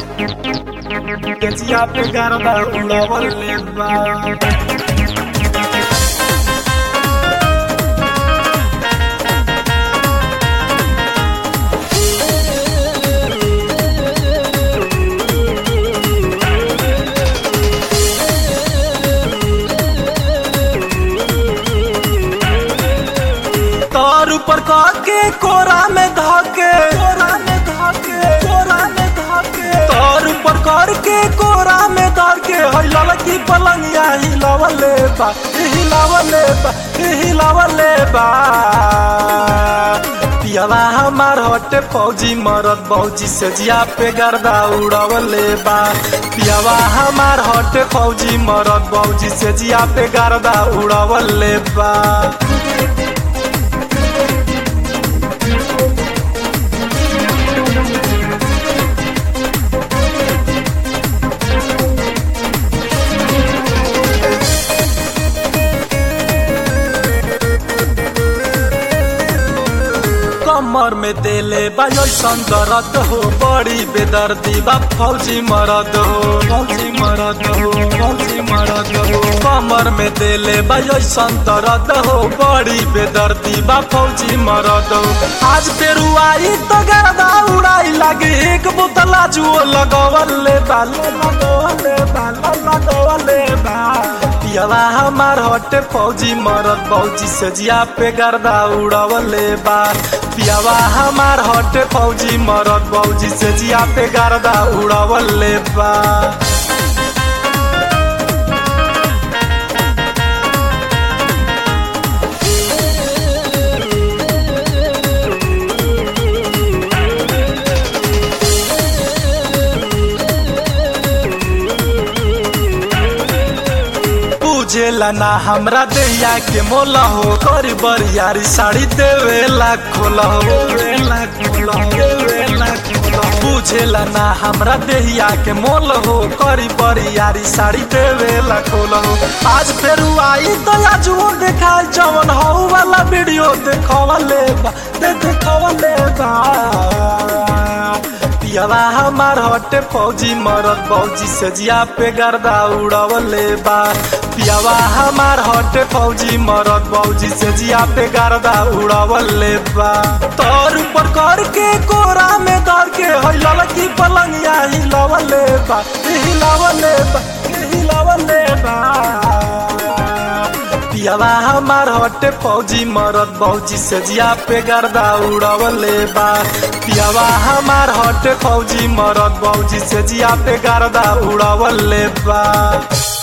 गजिया पे गरबा उड़वले बा तार ऊपर के कोरा में धाके कोरा में धाके कोरा में धाके तार ऊपर कर के कोरा में धाके हई लड़की पलंगिया हिलावले बा हिलावले बा हिलावले बा पियावा हमार हटे फौजी मरद बौजी से जिया पे गर्दा उड़वले बा पियावा हमार हटे फौजी मरद बौजी से जिया पे गर्दा उड़वले बा कमर में देले बायोसन दर्द हो बड़ी बेदर्दी बा फौजी मरद हो फौजी मरद हो फौजी मरद हो कमर में देले बायोसन दर्द हो बड़ी बेदर्दी बा फौजी मरद हो आज फेर आई तो गर्दा उड़ाई लागे एक बोतला जुओ लगवले बा लगवले बा लगवले बा पियावा हमार हटे फौजी मरद फौजी से जिया पे गर्दा उड़वले बा पियावा हमार हटे फौजी मरद फौजी से जिया पे गर्दा उड़वले बा पूछेला ना हमरा दैया के मोला हो करी बरियारी साड़ी देवेला खोला हो देवेला खोला हो देवेला खोला हो। पूछेला ना हमरा देहिया के मोल हो करी बरियारी साड़ी देवेला खोला हो आज फेर आई तो आज वो देखा जवन हो वाला वीडियो देखवले बा दे देखवले बा पियावा हमार हटे फौजी मरद फौजी से जिया पे गर्दा उड़वले बा पियावा हमार हटे फौजी मरद फौजी से जिया पे गर्दा उड़वले बा तोर ऊपर कर के कोरा में धर के हई लड़की पलंगिया हिलावले बा हिलावले बा हिलावले बा पियावा हमार हटे फौजी मरद फौजी से जिया पे गर्दा उड़वले बा पियावा हमार हटे फौजी मरद फौजी से जिया पे गर्दा उड़वले बा